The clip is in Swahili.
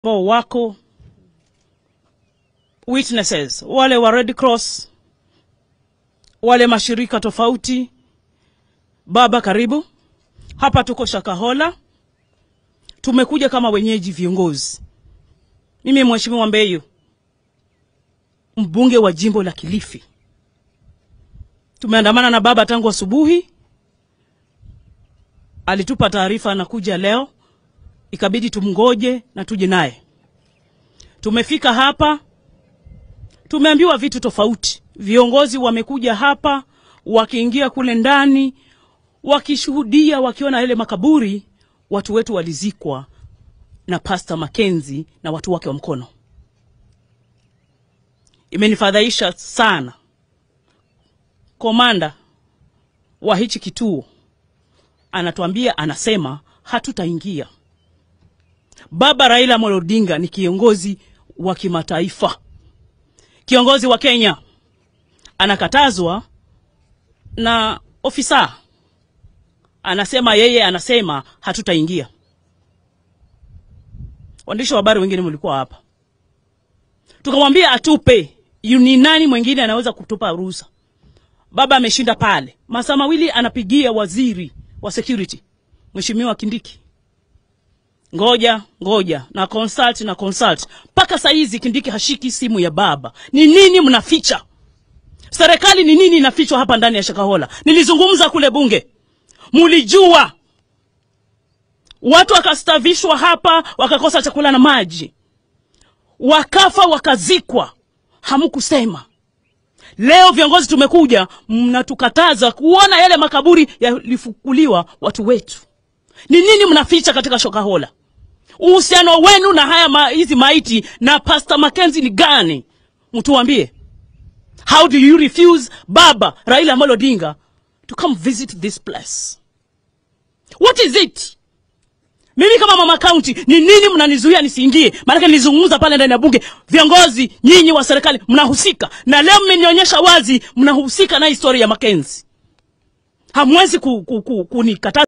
ambao wako witnesses, wale wa Red Cross, wale mashirika tofauti. Baba, karibu hapa. Tuko Shakahola, tumekuja kama wenyeji viongozi. Mimi Mheshimiwa Mbeyu, mbunge wa jimbo la Kilifi, tumeandamana na baba tangu asubuhi. Alitupa taarifa anakuja leo, ikabidi tumngoje na tuje naye. Tumefika hapa, tumeambiwa vitu tofauti. Viongozi wamekuja hapa, wakiingia kule ndani, wakishuhudia, wakiona yale makaburi, watu wetu walizikwa na Pastor Mackenzie na watu wake wa mkono. Imenifadhaisha sana. Komanda wa hichi kituo anatuambia, anasema hatutaingia. Baba Raila Amolo Odinga ni kiongozi wa kimataifa, kiongozi wa Kenya, anakatazwa na ofisa anasema yeye anasema hatutaingia. Waandishi wa habari wengine mlikuwa hapa, tukamwambia atupe, ni nani mwingine anaweza kutupa ruhusa? Baba ameshinda pale, masaa mawili anapigia waziri wa security Mheshimiwa Kindiki, ngoja ngoja na consult na consult, mpaka saa hizi Kindiki hashiki simu ya baba. Ni nini mnaficha? Serikali ni nini inafichwa hapa ndani ya Shakahola? Nilizungumza kule bunge, mulijua watu wakastavishwa hapa, wakakosa chakula na maji, wakafa wakazikwa, hamkusema. Leo viongozi tumekuja, mnatukataza kuona yale makaburi yalifukuliwa watu wetu. Ni nini mnaficha katika Shakahola? Uhusiano wenu na haya ma, hizi maiti na Pastor Mackenzie ni gani? Mtuambie. How do you refuse Baba Raila Amolo Odinga to come visit this place? What is it? Mimi kama mama county, ni nini mnanizuia nisiingie? Maanake nilizungumza pale ndani ya bunge, viongozi nyinyi wa serikali mnahusika, na leo mmenionyesha wazi mnahusika na historia ya Mackenzie. Hamwezi ku, ku, ku, kunikataza